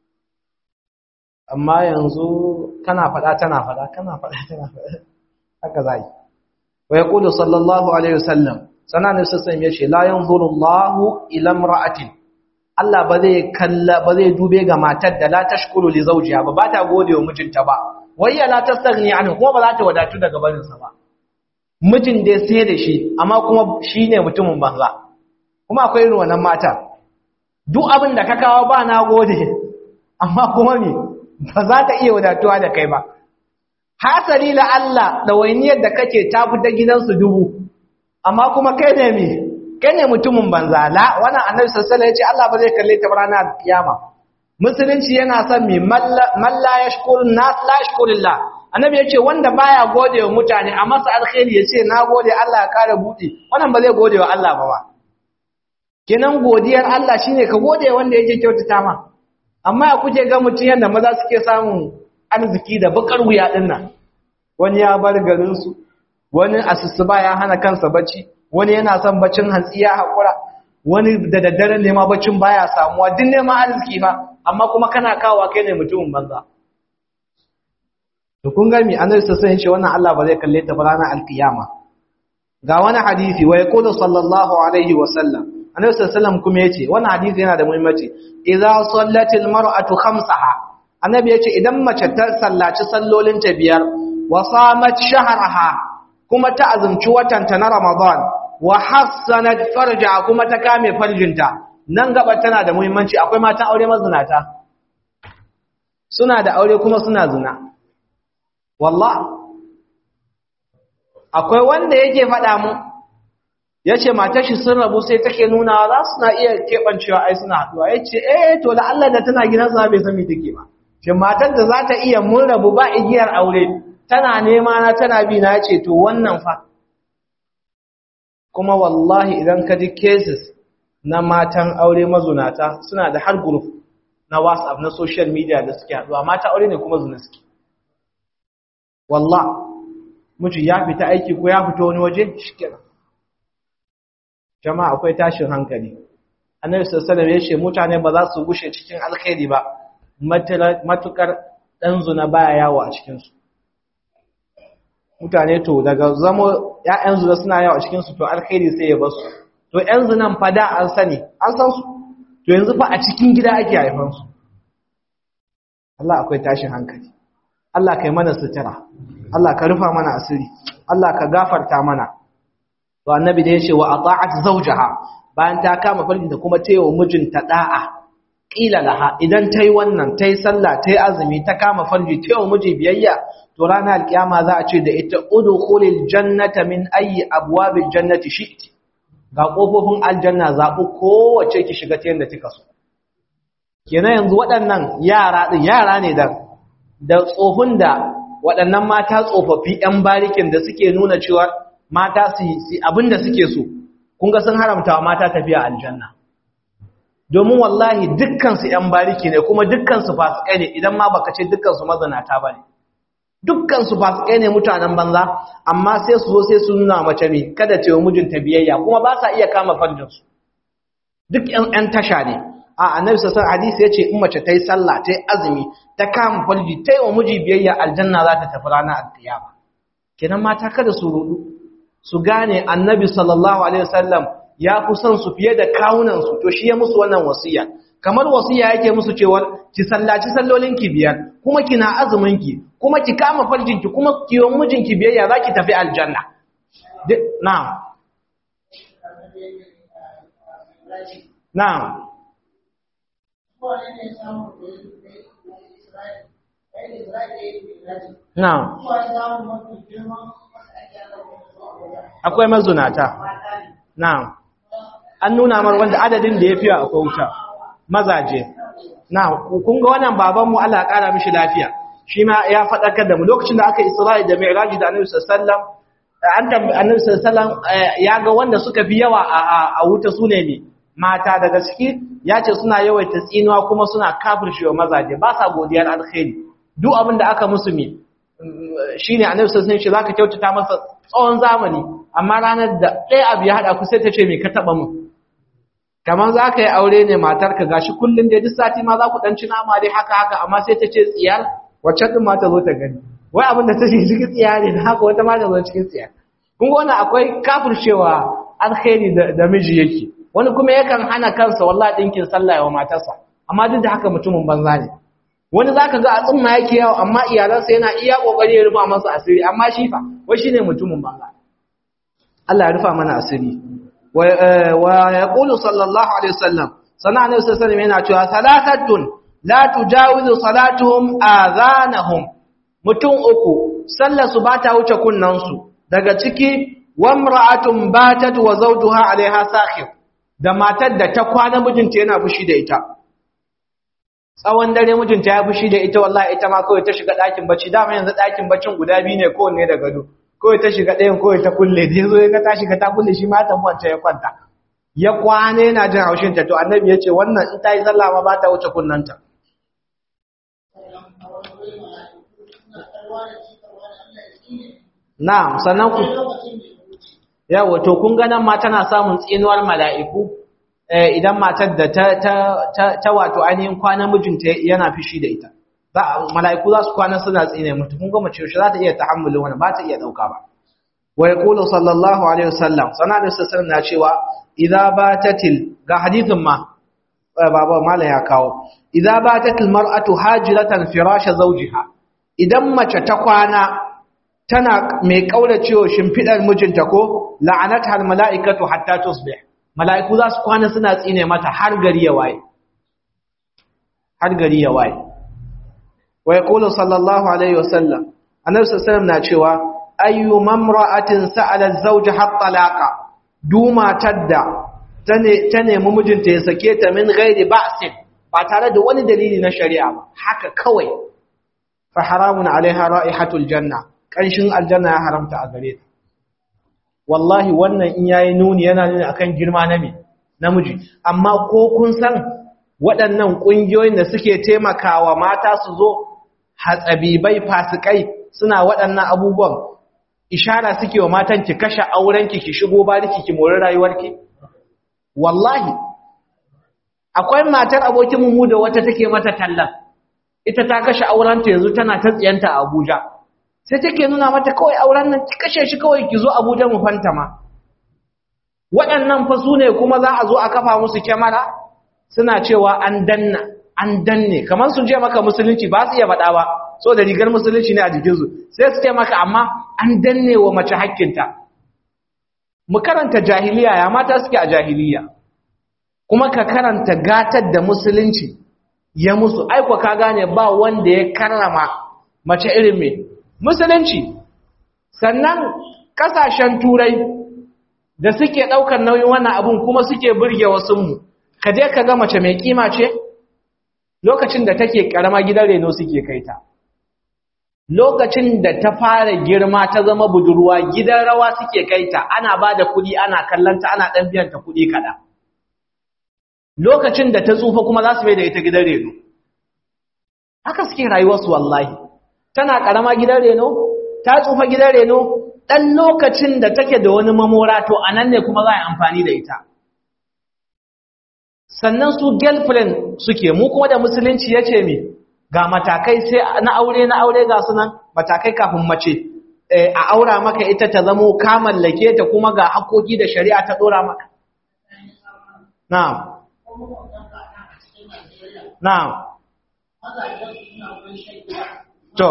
amma yanzu kana faɗa tana faɗa kana faɗa tana faɗa haka zai wa yaqulu sallallahu alaihi wasallam sanan sassan yace la yanzuru Allahu ila imra'atin Allah ba zai kalla ba zai dube ga matar da la tashkuru li zawjiha ba ba ta gode wa mijinta ba wayya la tastaghni anhu kuma ba za ta wadatu daga barin sa ba mijin da sai da shi amma kuma shine mutumin banza kuma akwai irin wannan mata duk abin da ka kawo ba na gode amma kuma me ba za ta iya wadatuwa da kai ba hasali la Allah ɗawainiyar da kake ta fita gidansu dubu amma kuma kai ne me kai ne mutumin banza la wannan annabi sallallahu alaihi wasallam ya ce Allah ba zai kalle ta ranar kiyama musulunci yana son me man la yashkurun nas la yashkurullah annabi ya ce wanda baya gode wa mutane a masa alkhairi ya ce na gode Allah ya kare buɗe wannan ba zai gode wa Allah ba ba kenan godiyar Allah shine ka gode wanda yake kyautata ma amma ya kuke ga mutum yadda maza suke samun arziki da bakar wuya din nan wani ya bar garinsu wani asusuba ya hana kansa bacci wani yana son baccin hantsi ya haƙura wani da daddare nema baccin baya samuwa duk neman arziki fa amma kuma kana kawo kai ne mutumin banza to kun ga mi annabi sallallahu alaihi wannan Allah ba zai kalle ta ba ranar alkiyama ga wani hadisi wa yaqulu sallallahu alaihi wa sallam annabi sallallahu kuma yace wannan hadisi yana da muhimmanci idza sallatil mar'atu khamsaha annabi yace idan mace ta sallaci sallolin ta biyar wa samat shahraha kuma ta azumci watan ta na ramadan wa hassanat farja kuma ta kame farjinta nan gaba tana da muhimmanci akwai matan aure mazinata suna da aure kuma suna zina wallah akwai wanda yake faɗa mu ya ce matar shi sun rabu sai take nuna za su na iya keɓancewa ai suna haɗuwa ya ce eh to da Allah da tana gidan sa bai san me take ba shi matar da za ta iya mun rabu ba igiyar aure tana nema na tana bi na ce to wannan fa kuma wallahi idan ka ji cases na matan aure mazunata suna da har group na WhatsApp na social media da suke haɗuwa mata aure ne kuma zuna suke wallah miji ya fita aiki ko ya fita wani waje shikenan jama'a akwai tashin hankali annabi sallallahu alaihi wasallam ya ce mutane ba za su gushe cikin alkhairi ba matukar dan zuna baya yawo a cikin su mutane to daga zamo ƴaƴan zuna suna yawo a cikin su to alkhairi sai ya bar su to ƴan zunan fa da an sani an san su to yanzu fa a cikin gida ake haifan su Allah akwai tashin hankali Allah kai mana sutura Allah ka rufa mana asiri Allah ka gafarta mana to annabi da yace wa ata'at zawjaha bayan ta kama farji da kuma tayi wa mijinta da'a qila laha idan tayi wannan tayi sallah tayi azumi ta kama farji tayi wa miji biyayya to ranar alkiyama za a ce da ita udkhulil jannata min ayi abwabil jannati shi'ti ga kofofin aljanna zabu kowace ki shiga ta yanda kika so kenan yanzu waɗannan yara din yara ne da da tsofin da waɗannan mata tsofaffi 'yan barikin da suke nuna cewa mata su yi abin da suke so kun ga sun haramta wa mata tafiya aljanna domin wallahi dukkansu 'yan bariki ne kuma dukkansu fasikai ne idan ma baka ce dukkansu mazanata ba ne dukkansu fasikai ne mutanen banza amma sai su zo sai su nuna mace mai kada ce wa mijinta biyayya kuma ba sa iya kama farjinsu duk 'yan tasha ne a annabi sassan hadisi ya ce in mace ta yi sallah ta yi azumi ta kama farji ta yi wa miji biyayya aljanna za ta tafi ranar alkiyama kenan mata kada su rudu su gane annabi sallallahu alaihi wasallam ya fi son su fiye da kawunan su to shi ya musu wannan wasiya kamar wasiya yake musu cewa ki sallaci sallolin ki biyar kuma kina azumin ki kuma ki kama farjin ki kuma ki yi mijin ki biyayya zaki tafi aljanna na'am na'am Na'am. Akwai mazunata. Na'am. An nuna mar wanda adadin da ya fiye akwai wuta. Mazaje. Na'am, kun ga wannan babanmu Allah ya ƙara mishi lafiya. Shi ma ya faɗakar da mu lokacin da aka Isra'i da Mi'raji da Annabi sallallahu an tambayi Annabi sallallahu ya ga wanda suka fi yawa a wuta sune ne mata daga ciki ya ce suna yawaita tsinuwa kuma suna kafircewa mazaje ba sa godiyar alkhairi duk abin da aka musu mi shine annabi sallallahu alaihi wasallam zaka kyautata masa tsawon zamani amma ranar da ɗaya abu ya hada ku sai ta ce me ka taba mu kamar zaka yi aure ne matarka gashi kullun da duk sati ma za ku dan ci nama dai haka haka amma sai ta ce tsiyar wacce din ma ta zo ta gani wai abin da ta ce cikin tsiya ne haka wata ma ta zo cikin tsiya kun ga wannan akwai kafircewa alkhairi da miji yake wani kuma yakan hana kansa wallahi dinkin sallah wa matarsa amma duk da haka mutumin banza ne wani zaka ga a tsumma yake yawo amma iyalansa yana iya kokari ya rufa masa asiri amma shi fa wai shine mutumin banza Allah ya rufa mana asiri wa yaqulu sallallahu alaihi wasallam sana annabi sallallahu alaihi yana cewa salatatun la tujawizu salatuhum adhanahum mutum uku sallar su bata wuce kunnan su daga ciki wamra'atun batat wa zawjuha alaiha sakhir da matar da ta kwana mijinta yana fushi da ita tsawon dare mijinta ya fushi da ita wallahi ita ma kawai ta shiga ɗakin bacci dama yanzu ɗakin baccin guda biyu ne kowanne da gado kawai ta shiga ɗayan kawai ta kulle da yazo ya ga ta shiga ta kulle shi ma ta muwanta ya kwanta ya kwana yana jin haushin ta to annabi ya ce wannan in ta yi sallah ma ba ta wuce kunnanta na'am sannan ku yawa to kun ga nan ma tana samun tsinuwar mala'iku idan matar da ta ta ta wato ainihin kwana mijinta yana fishi da ita mala'iku za su kwana suna tsine mutu kun ga mace shi za ta iya tahammulin wani ba ta iya dauka ba wa yaqulu sallallahu alaihi wasallam sana da sallallahu na cewa idza batatil ga hadithin ma baba mala ya kawo idza batatil mar'atu hajiratan firasha zawjiha idan mace ta kwana tana mai kauracewa shimfidar mijinta ko la'anata al mala'ikatu hatta tusbih mala'iku za su kwana suna tsine mata har gari ya waye har gari ya waye wa yaqulu sallallahu alaihi wasallam annabi sallallahu na cewa ayyu mamra'atin sa'alat zawja hatta laqa duma tadda ta nemi mijinta ya sake ta min ghairi ba'sin ba tare da wani dalili na shari'a ba haka kawai fa haramun alaiha ra'ihatul janna kanshin aljanna ya haramta a gare ta wallahi wannan in yayi nuni yana nuni akan girma na me namiji amma ko kun san waɗannan ƙungiyoyin da suke taimakawa mata su zo hatsabibai fasikai suna waɗannan abubuwan ishara suke wa matan ki kashe aurenki ki shigo bariki ki mori rayuwarki wallahi akwai matar abokin mu da wata take mata tallan ita ta kashe aurenta yanzu tana ta tsiyanta a Abuja sai take nuna mata kawai auren nan ki kashe shi kawai ki zo Abuja mu fantama waɗannan fa su ne kuma za a zo a kafa musu kyamara suna cewa an danna an danne kamar sun je maka musulunci ba su iya faɗa ba so da rigar musulunci ne a jikinsu sai su ce maka amma an danne wa mace hakkinta mu karanta jahiliya ya mata suke a jahiliya kuma ka karanta gatar da musulunci ya musu aiko ka gane ba wanda ya karrama mace irin me musulunci sannan kasashen turai da suke ɗaukar nauyin wannan abun kuma suke burge wasunmu ka je ka ga mace mai kima ce lokacin da take karama gidan reno suke kai ta lokacin da ta fara girma ta zama budurwa gidan rawa suke kai ta ana ba da kuɗi ana kallanta ana ɗan biyan ta kuɗi kaɗan lokacin da ta tsufa kuma za su bai da ita gidan reno haka suke rayuwarsu wallahi tana karama gidan reno ta tsufa gidan reno ɗan lokacin da take da wani mamora to a nan ne kuma za a yi amfani da ita sannan su girlfriend suke mu kuma da musulunci ya ce mi ga matakai sai na aure na aure ga sunan matakai kafin mace a aura maka ita ta zamo ka mallake ta kuma ga hakoki da shari'a ta dora maka na'am na'am to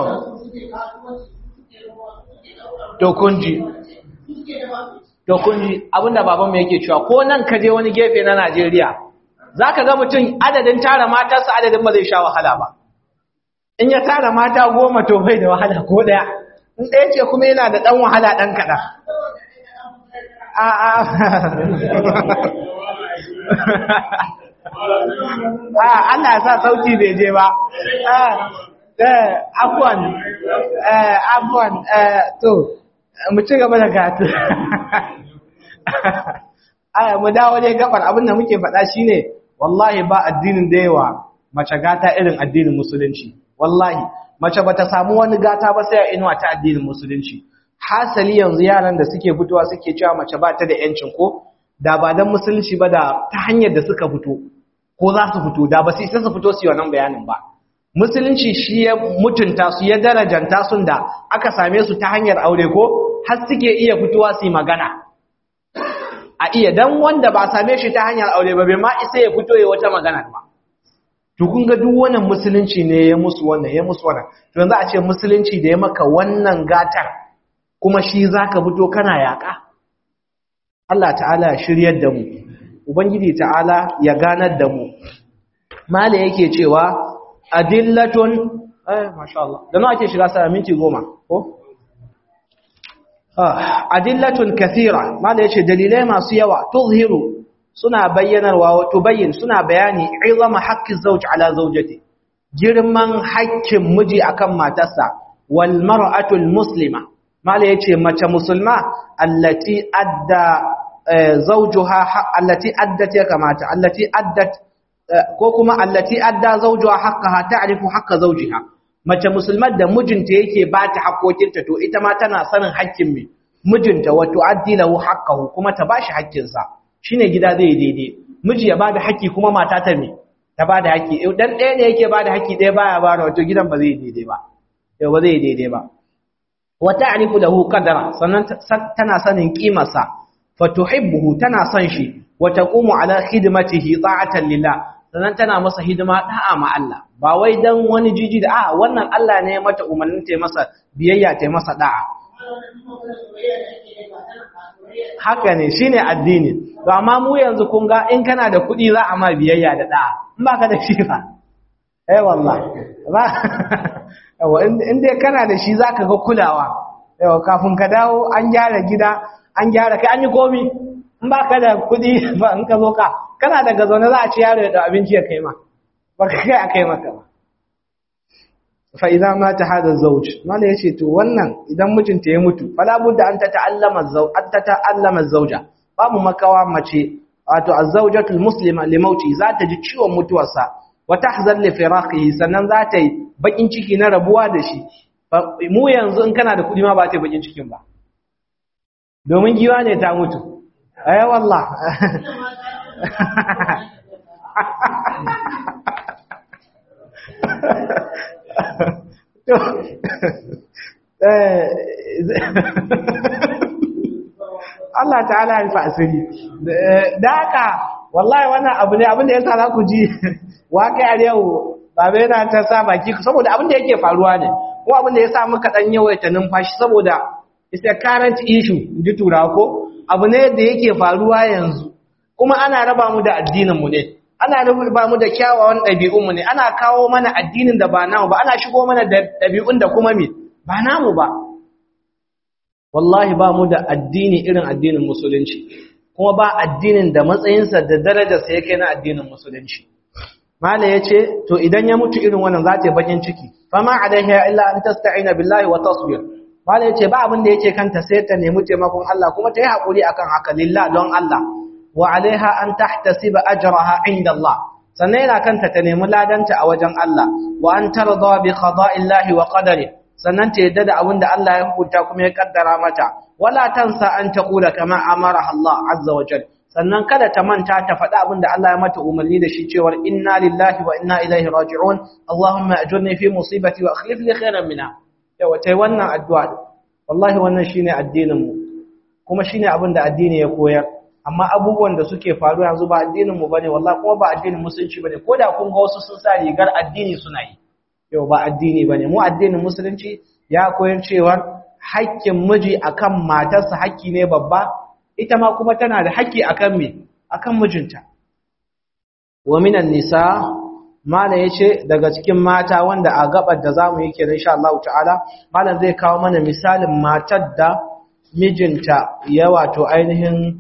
to kunji to kunji abinda babanmu yake cewa ko nan ka je wani gefe na Najeriya za ka ga mutum adadin tara matarsa adadin ba zai sha wahala ba in ya tara mata goma to bai da wahala ko ɗaya in ɗaya ce kuma yana da ɗan wahala ɗan kaɗan a a a Allah ya sa sauki bai je ba afuwan afuwan to mu ci gaba da gatu aya mu dawo dai gabar abin da muke faɗa shine wallahi ba addinin da yawa mace gata irin addinin musulunci wallahi mace bata samu wani gata ba sai a inuwa ta addinin musulunci hasali yanzu yaran da suke fitowa suke cewa mace ba ta da yancin ko da ba dan musulunci ba da ta hanyar da suka fito ko za su fito da ba su isa su fito su yi wannan bayanin ba musulunci shi ya mutunta su ya darajanta sun da aka same su ta hanyar aure ko har suke iya fitowa su yi magana a iya dan wanda ba same shi ta hanyar aure ba bai ma isa ya fito ya wata magana ba to kun ga duk wannan musulunci ne ya musu wannan ya musu wannan to yanzu a ce musulunci da ya maka wannan gatar kuma shi zaka fito kana yaka Allah ta'ala ya shiryar da mu ubangiji ta'ala ya ganar da mu mala yake cewa adillatun eh masha Allah da nawa ake shiga sa minti goma ko adillatun kathira mala yace dalilai masu yawa tuzhiru suna bayyanarwa wa tubayyin suna bayani izama haqqi zawj ala zawjati girman haƙƙin miji akan matarsa wal mar'atul muslima mala yace mace musulma allati adda zawjuha allati addat ya kamata allati addat ko kuma allati adda zawjuha haqqaha ta'rifu haqqa zawjiha mace musulmar da mijinta yake ba ta haƙoƙinta to ita ma tana sanin haƙƙin mai mijinta wato addi lahu haqqahu kuma ta bashi haƙƙinsa shine gida zai daidai miji ya bada haƙƙi kuma mata ta me ta bada haƙƙi dan ɗaya ne yake bada haƙƙi ɗaya baya bada wato gidan ba zai daidai ba yau ba zai daidai ba wa ta'rifu lahu qadara sannan tana sanin kimarsa fa tuhibbuhu tana son shi wa taqumu ala khidmatihi ta'atan lillah sannan tana masa hidima da'a ma Allah ba wai dan wani jiji da a wannan Allah ne mata umarnin ta masa biyayya ta masa da'a haka ne shine addini to amma mu yanzu kun ga in kana da kuɗi za a ma biyayya da da'a in baka da shi fa eh wallah ba yawa in dai kana da shi zaka ga kulawa yawa kafin ka dawo an gyara gida an gyara kai an yi komi in ba ka da kuɗi ba in ka zo ka kana daga zaune za a ci yaro ya da abinci ya kai ma ba ka kai a kai maka ba fa idan ma ta hada zauj mala yace to wannan idan mijinta ya mutu fala budda an ta ta'allama zauj an ta ta'allama zauja babu makawa mace wato az-zawjatul muslima li mauti za ta ji ciwon mutuwarsa wa tahzan li firaqihi sannan za ta yi bakin ciki na rabuwa da shi mu yanzu in kana da kudi ma ba ta yi bakin cikin ba domin giwa ne ta mutu ay wallah Allah ta'ala ya rufa asiri da haka wallahi wannan abu ne abin da yasa za ku ji waƙi yau babu yana ta sa baki saboda abin da yake faruwa ne ko abin da yasa muka dan yawaita numfashi saboda it's a current issue ji tura ko abu ne da yake faruwa yanzu kuma ana raba mu da addinin mu ne ana raba mu da kyawawan ɗabi'un mu ne ana kawo mana addinin da ba namu ba ana shigo mana da ɗabi'un da kuma me ba namu ba wallahi ba mu da addini irin addinin musulunci kuma ba addinin da matsayinsa da darajarsa yake na addinin musulunci mala yace to idan ya mutu irin wannan za ta yi bakin ciki fama alaiha illa an tasta'ina billahi wa tasbir mala yace ba abin da yake kanta sai ta nemi taimakon Allah kuma ta yi hakuri akan haka lillah don Allah wa alaiha an tahtasiba ajraha inda Allah sannan yana kanta ta nemi ladanta a wajen Allah wa an tarda bi qada'illahi wa qadarihi sannan ta yadda da abin da Allah ya hukunta kuma ya kaddara mata wala tansa an taqula kama amara Allah azza wa jal sannan kada ta manta ta faɗa abin da Allah ya mata umarni da shi cewa inna lillahi wa inna ilaihi raji'un Allahumma ajurni fi musibati wa akhlif li khairan minha yawa tai wannan addu'a wallahi wannan shine addinin mu kuma shine abin da addini ya koyar amma abubuwan da suke faruwa yanzu ba addinin mu bane wallahi kuma ba addinin musulunci bane koda kun ga wasu sun sa rigar addini suna yi yau ba addini ba ne mu addinin musulunci ya koyar cewar haƙƙin miji akan matarsa haƙƙi ne babba ita ma kuma tana da haƙƙi akan me akan mijinta wa minan nisa malam yace daga cikin mata wanda a gabar da zamu yi kenan insha Allah ta'ala malam zai kawo mana misalin matar da mijinta ya wato ainihin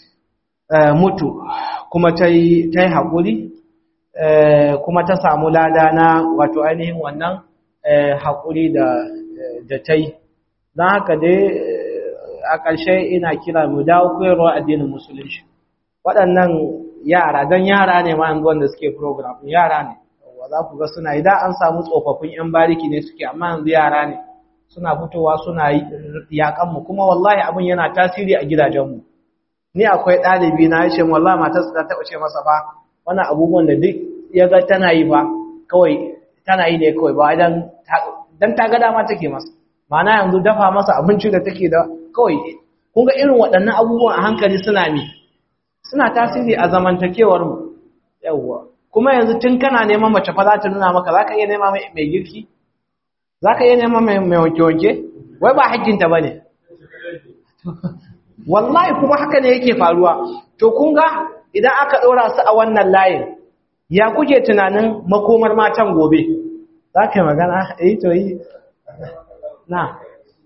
mutu kuma tai tai haƙuri kuma ta samu lada na wato ainihin wannan haƙuri da ta yi don haka dai a ƙarshe ina kira mu dawo koyarwa addinin musulunci waɗannan yara don yara ne ma yanzu wanda suke program yara ne za ku ga suna idan an samu tsofaffin 'yan bariki ne suke amma yanzu yara ne suna fitowa suna yaƙanmu kuma wallahi abin yana tasiri a gidajenmu ni akwai ɗalibi na ya ce wallahi matarsa ta taɓa ce masa ba wannan abubuwan da duk ya ga tana yi ba kawai tana yi ne kawai ba dan ta ga dama take masa ma'ana yanzu dafa masa abinci da take da kawai kun ga irin waɗannan abubuwan a hankali suna mi suna tasiri a zamantakewar mu yawwa kuma yanzu tun kana neman mace fa za ta nuna maka za ka iya nema mai girki za ka iya nema mai wanke-wanke wai ba hakkinta ba ne wallahi kuma haka ne yake faruwa to kun ga idan aka ɗora su a wannan layin ya kuke tunanin makomar matan gobe za ka yi magana eh to yi na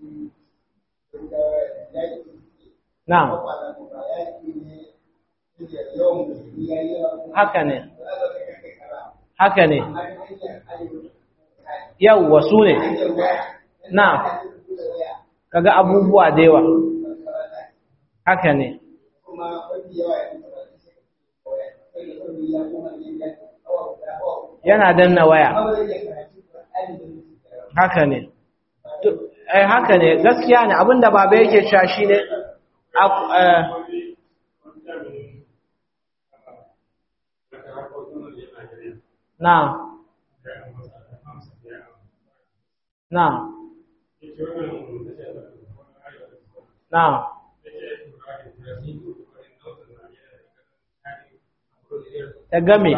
na haka ne haka ne yau wasu ne na kaga abubuwa da yawa haka ne yana danna waya haka ne eh haka ne gaskiya ne abinda baba yake cewa shine na na na ta game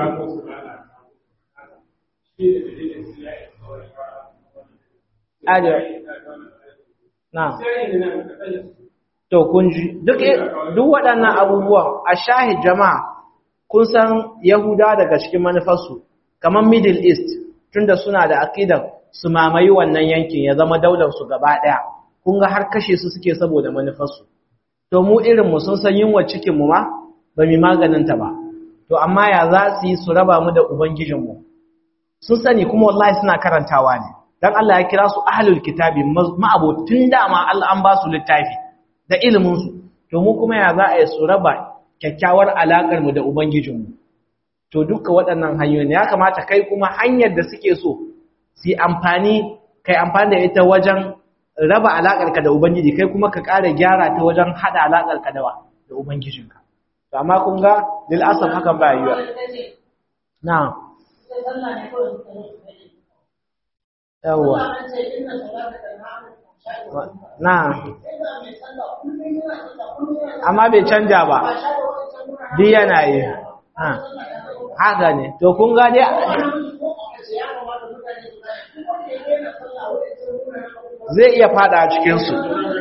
na to kun ji duk duk waɗannan abubuwan a shahid jama'a kun san yahuda daga cikin manufarsu kamar middle east tunda suna da aqidar su mamayi wannan yankin ya zama daular su gaba daya kun ga har kashe su suke saboda manufarsu to mu irin mu sun san yunwa cikin mu ma ba mu maganin ta ba to amma ya za su yi su raba mu da ubangijin mu sun sani kuma wallahi suna karantawa ne dan Allah ya kira su ahlul kitabi ma'abotun dama Allah an ba su littafi da ilimin su to mu kuma ya za a yi su raba kyakkyawar alakar mu da ubangijin mu to duka waɗannan hanyoyi ya kamata kai kuma hanyar da suke so su yi amfani kai amfani da ita wajen raba alaƙarka da Ubangiji kai kuma ka ƙara gyara ta wajen haɗa alaƙarka da da Ubangijinka. To amma kun ga lil asaf hakan ba yiwa. Na. Yawwa. Na. Amma bai canja ba. Duk yana yi. Haka ne. To kun ga dai zai iya fada a cikinsu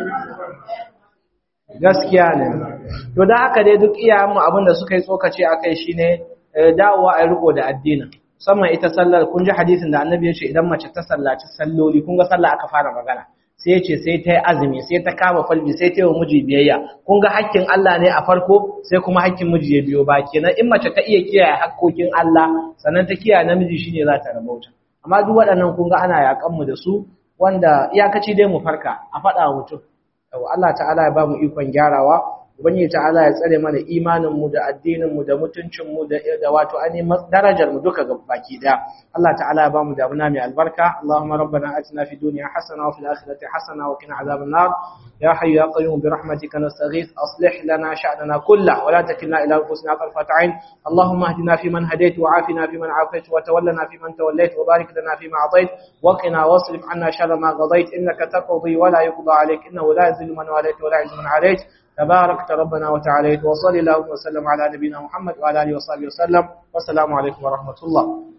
gaskiya ne to da haka dai duk iyayenmu abinda suka yi tsokace a kai shine dawowa a riko da addinin musamman ita sallar kun ji hadisin da annabi ya ce idan mace ta sallaci salloli kun ga sallah aka fara magana sai ya ce sai ta yi azumi sai ta kama falbi sai ta yi wa miji biyayya kun ga hakkin Allah ne a farko sai kuma hakkin miji ya biyo ba kenan in mace ta iya kiyaye hakkokin Allah sannan ta kiyaye namiji shine za ta rabauta amma duk waɗannan kun ga ana yakan mu da su wanda iyakaci dai mu farka a faɗa wa mutum Allah ta'ala ya ba mu ikon gyarawa ubangiji ta'ala ya tsare mana imanin mu da addinin mu da mutuncin mu da da wato ani darajar mu duka baki daya Allah ta'ala ya ba mu damuna mai albarka Allahumma rabbana atina fid dunya hasana wa fil akhirati hasana wa qina adhaban nar ya hayyu ya qayyum bi rahmatika nastaghith aslih lana sha'nana kullahu wa la takilna ila anfusina tarfat 'ain Allahumma ihdina fi man hadayt wa 'afina fi man 'afayt wa tawallana fi man tawallayt wa barik lana fi ma 'atayt wa qina wasrif 'anna sharra ma qadayt innaka taqdi wa la yuqda 'alayk innahu la yuzillu man walayt wa la yu'izzu man 'alayt تباركت ربنا وتعالى وصلى اللهم وسلم على نبينا محمد وعلى اله وصحبه وسلم والسلام عليكم ورحمه الله